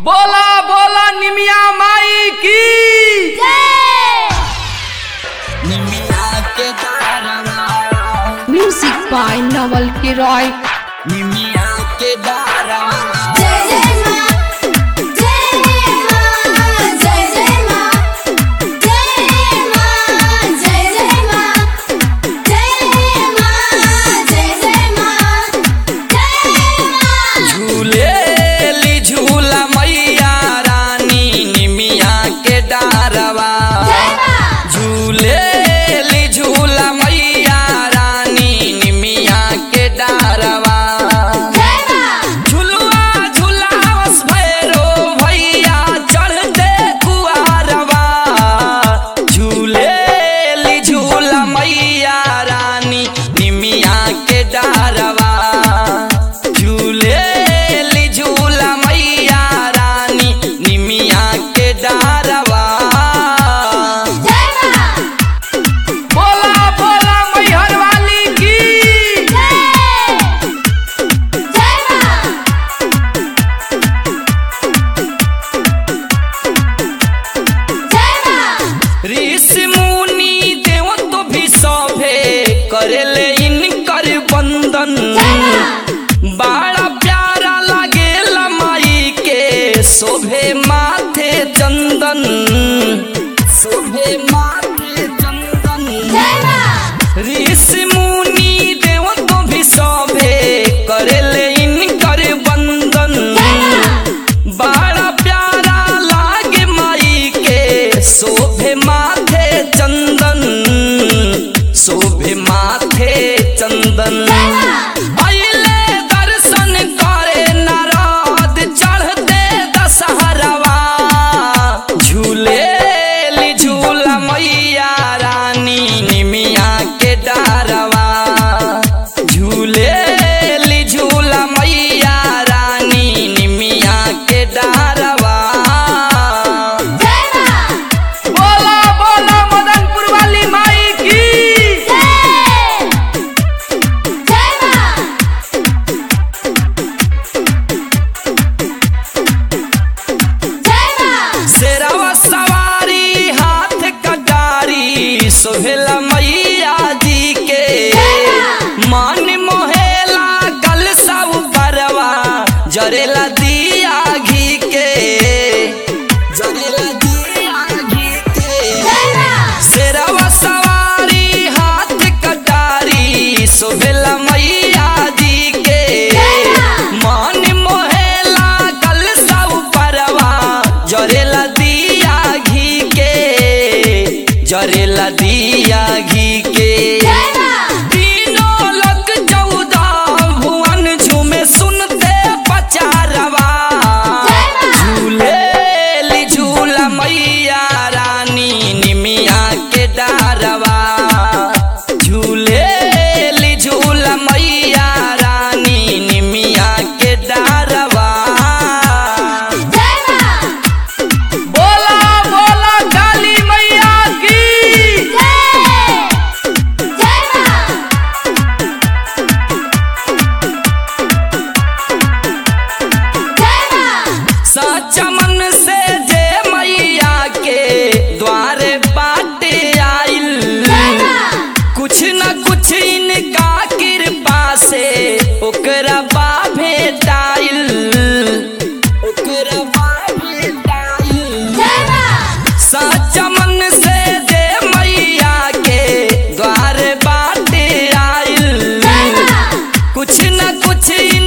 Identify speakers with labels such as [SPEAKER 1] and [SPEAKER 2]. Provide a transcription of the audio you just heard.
[SPEAKER 1] बोला बोला निमिया माई की
[SPEAKER 2] निमिया के दारवा
[SPEAKER 3] Music by Nawal Kiroy.
[SPEAKER 2] निमिया के दारवा
[SPEAKER 4] जय जय मां जय मां जय जय मां जय मां जय जय मां जय मां जय जय मां जय मां
[SPEAKER 2] झूलेली झूला मैया रानी निमिया के डारवा झूलेली झूला मैया रानी निमिया के डारवा झुलुआ झुलावस भैरो भैया चढ़ दे कुआरवा झूलेली झूला मैया रानी निमिया के डारवा झूलेली झूला मैया रानी निमिया के डारवा
[SPEAKER 1] बोला बोला मैहर वाली की
[SPEAKER 2] ऋषि मुनि देव तो भी सभे करेले इनकर बंदन बड़ा प्यारा लागे माई के शोभे माथे चंदन शोभे माथे चंदन ऋषि मुनि देव तो भी सभे करेले इनकर बंदन बड़ा प्यारा लागे माई के शोभे माथे चंदन शोभे माथे चंदन अइले दर्शन करे नारद चढ़ते दशहरवा झूलेली झूला मैया रानी निमिया के डारवा झूलेली झूला मैया रानी निमिया के डारवा
[SPEAKER 1] बोला बोला मदनपुर वाली माई की
[SPEAKER 2] शेरवा सवारी हाथ कटारी सोहेला मैया जी के मन मोहेला गल सब परवा जरेला दिया घी के जरेला दिया घी के शेरवा सवारी हाथ कटारी सोहेला मैया जी के मन मोहेला गल सब परवा जरेला दिया घी के जरेला दिया घी के तीनों लोक चौदह भुवन झूमे सुनते पचारवा झूलेली झूला मैया रानी निमिया के डारवा झूलेली झूला मैया रानी निमिया के डारवा
[SPEAKER 1] बोला बोला काली मैया की
[SPEAKER 2] सच्चा मन से जे मैया के द्वारे बाटे आइल कुछ न कुछ इनका कृपा से ओकरा बा भेटाइल ओकरा बा भेटाइल सच्चा मन से जे मैया के द्वार बाटे आइल कुछ न कुछ